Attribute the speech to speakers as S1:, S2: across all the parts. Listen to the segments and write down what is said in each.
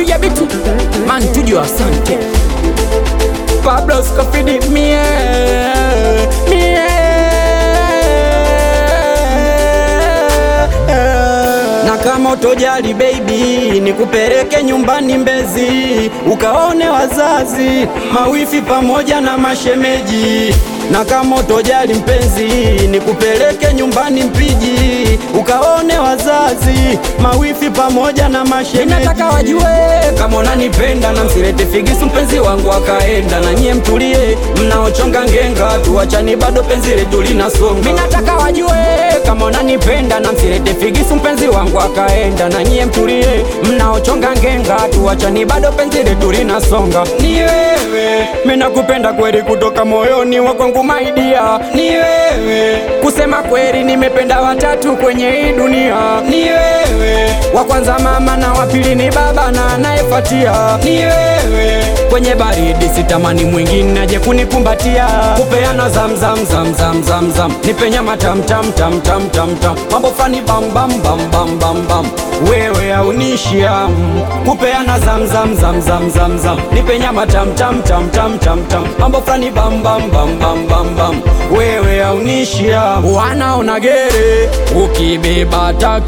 S1: piga biti mantujo asante Pablo Scofidi mie mie na kama utojali baby, nikupeleke nyumbani Mbezi ukaone wazazi, mawifi pamoja na mashemeji. Na kama utojali mpenzi, nikupeleke nyumbani Mpiji ukaone wazazi, mawifi pamoja na mashemeji. Nataka wajue kama unanipenda na msilete figisu, mpenzi wangu akaenda na nyie mtulie, mnaochonga ngenga, tuachani bado penzi letu linasonga. Mimi nataka wajue kama unanipenda na msilete figisu, mpenzi wangu akaenda na nyie mtulie, mnaochonga ngenga, tuachani bado penzi letu linasonga. Ni wewe, mimi nakupenda kweli kutoka moyoni wa kwangu maidia, ni wewe, kusema kweli nimependa watatu kwenye hii dunia, ni wewe, wa kwanza mama na wa pili ni baba na anayefuatia ni wewe, kwenye baridi sitamani mwingine aje kunikumbatia, kupeana zam zam zam zam zam zam, nipe nyama tam tam tam tam tam tam, mambo fani bam bam bam bam bam bam, wewe haunishia kupeana zam zam zam zam zam zam, nipe nyama tam tam tam tam tam tam, mambo fani bam bam bam bam bam bam, wewe haunishia wanaona gere ukibeba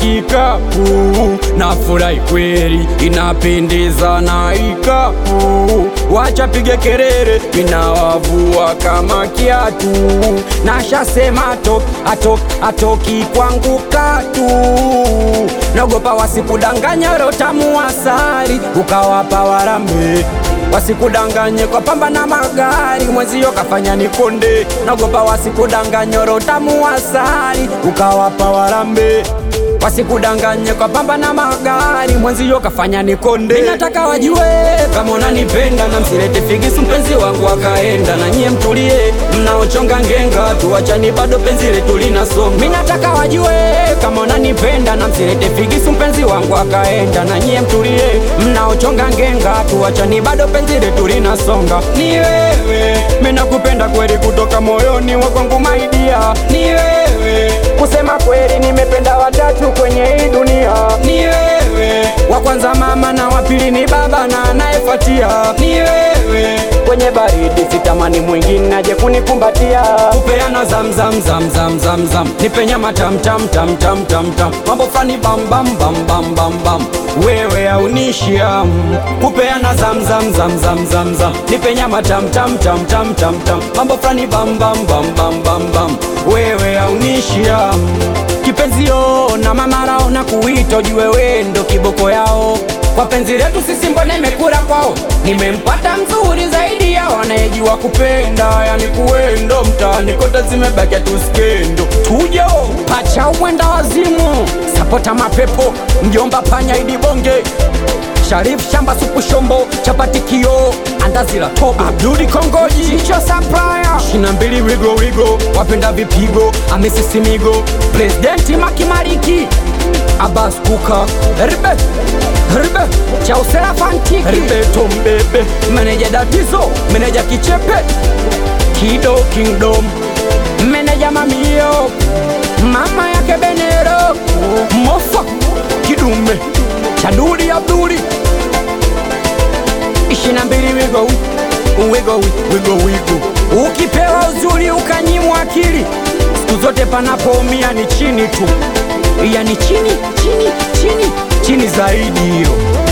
S1: takikapu na furahi kweli inapendeza na ikapu wacha pige kerere inawavua kama kiatu nashasema atok atok atoki kwangu katu naogopa wasikudanganya rotamu asari ukawapa warambe wasikudanganye kwa pamba na magari mwenzio kafanya nikonde naogopa wasikudanganye rotamu asari ukawapa warambe wasikudanganye kwa pamba na magari mwenzio kafanya nikonde. Mimi nataka wajue kama unanipenda na msilete figisu, mpenzi wangu akaenda na nyie mtulie, mnaochonga ngenga, tuachani bado penzi letu linasonga. Mimi nataka wajue kama unanipenda na msilete figisu, mpenzi wangu akaenda na nyie mtulie, mnaochonga ngenga, tuachani bado penzi letu linasonga. Ni wewe, mimi nakupenda kweli kutoka moyoni wa kwangu maidia, ni wewe, kusema kweli nimependa watatu kwenye hii dunia ni wewe, wa kwanza mama na wa pili ni baba na anayefuatia ni wewe. Kwenye baridi sitamani mwingine aje kunikumbatia, kupeana zam zam zam zam zam zam, nipe nyama tam tam tam tam tam tam, mambo fani bam bam bam bam bam bam, wewe haunishia kupeana zam zam zam zam zam zam, nipe nyama tam tam tam tam tam tam, mambo fani bam bam bam bam bam bam, wewe haunishia kipenzio na mamarao na kuita ujue wendo kiboko yao kwa penzi letu sisi mbona imekura kwao nimempata mzuri zaidi yao anayejua kupenda yani kuendo mtaani kote zimebakia tuskendo tujo pacha uwenda wazimu sapota mapepo mjomba panya idibonge Sharif shamba supu shombo chapati kio andazi la tobo Abduli Kongoji Chicho Supplier shina mbili wigo wigo wapenda vipigo amesisimigo Presidenti Makimariki Abbas Kuka Ribe Ribe Chausera Fantiki Ribe Tombebe Meneja Datizo Meneja Kichepe Kido Kingdom Meneja Mamio Mama yake Benero Mofa Kidume Chaduli Abduli ishina mbili wigo wigo wigo wigo ukipewa uzuri ukanyimwa akili siku zote panapoumia ni chini tu yani chini chini chini chini zaidi hiyo